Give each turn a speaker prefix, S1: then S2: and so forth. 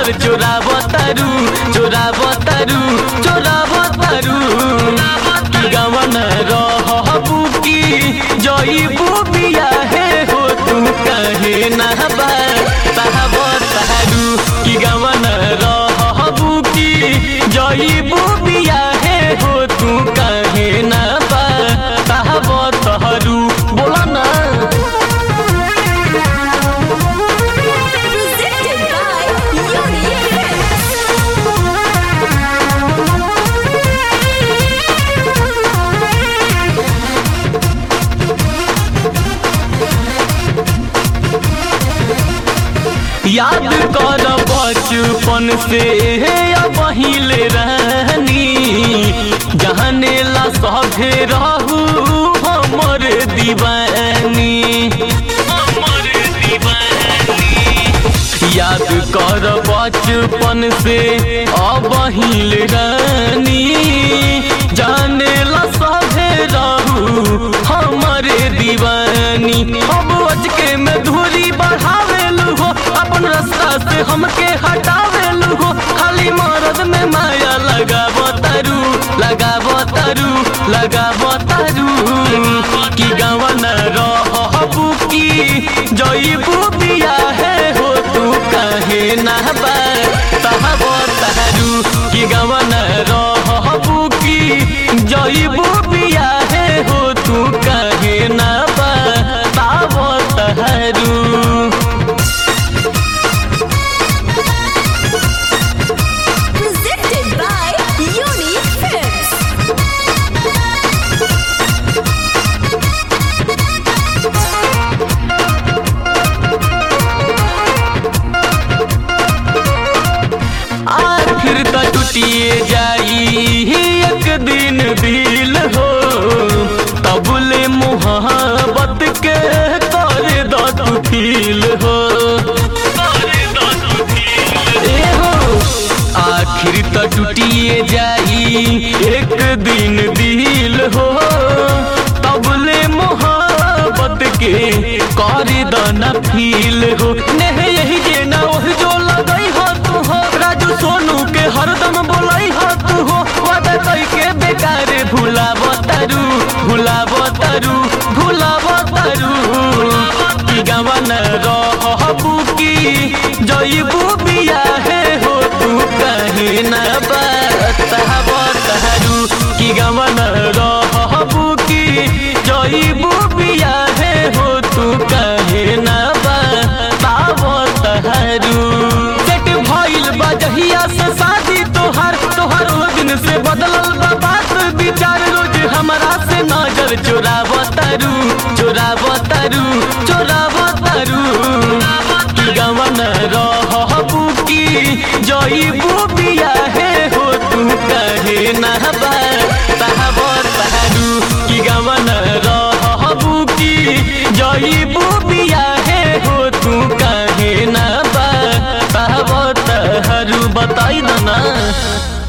S1: नजर चोराब तारू चोराब तारू चोराब तारू की गवन रहबू की जईबू बिया हे हो तू कहे ना बा साहब तारू की गवन रहबू की जईबू बिया हे हो तू कहे ना बा साहब तहरू बोला ना
S2: Presented by Unique.
S1: याद कर बचपन से बहिले रहनी जहने ला सभे रहू हमर दीवानी हमर दीवानी याद कर बचपन से अबहिल रानी जाने ला सभे रहू हमरे दीवानी अब अजके में धूरी बढ़ावेलू हो अपन रास्ता से हमके हटावेलू हो खाली मरद में माया लगाब तारू लगाब तारू लगाब तारू की गवन रहबू की जईबू बिया है हो तू कहे ना बा तहब तारू की गवन रहबू की जईबू बिया है हो तू कहे ना बा ताब तहरू
S2: Presented by Unique Films.
S1: आखिर त टूटिए जाई एक दिन दिल हो तबले मोहब्बत के कर द तू फील हो ए हो आखिर त टूटिए जाई एक दिन दिल हो तबले मोहब्बत के कर द न फील हो नेह यही जे ना ओह जो लगई हो तू हो राजू सोनू के हरदम बोलाई हो तू हो वादा कई के बेकार भुलाब तारू भुलाब तारू भुलाब तारू की गवन रहबू की जईबू बिया है हो तू कहे ना बताब तारू की गवन रहबू की जईबू बिया है हो तू कहे ना बताब तारू सेट भइल बा जहिया से शादी तोहर तोहर ओ दिन से बदलल बा बात विचार रोज हमरा से नजर चोराब तारू चोराब तारू चोराब तारू की गवन रहबू की जईबू बिया है हो तू कहे ना बा साहब तारू की गवन रहबू की जईबू बिया है हो तू कहे ना बा साहब तहरू बताई ना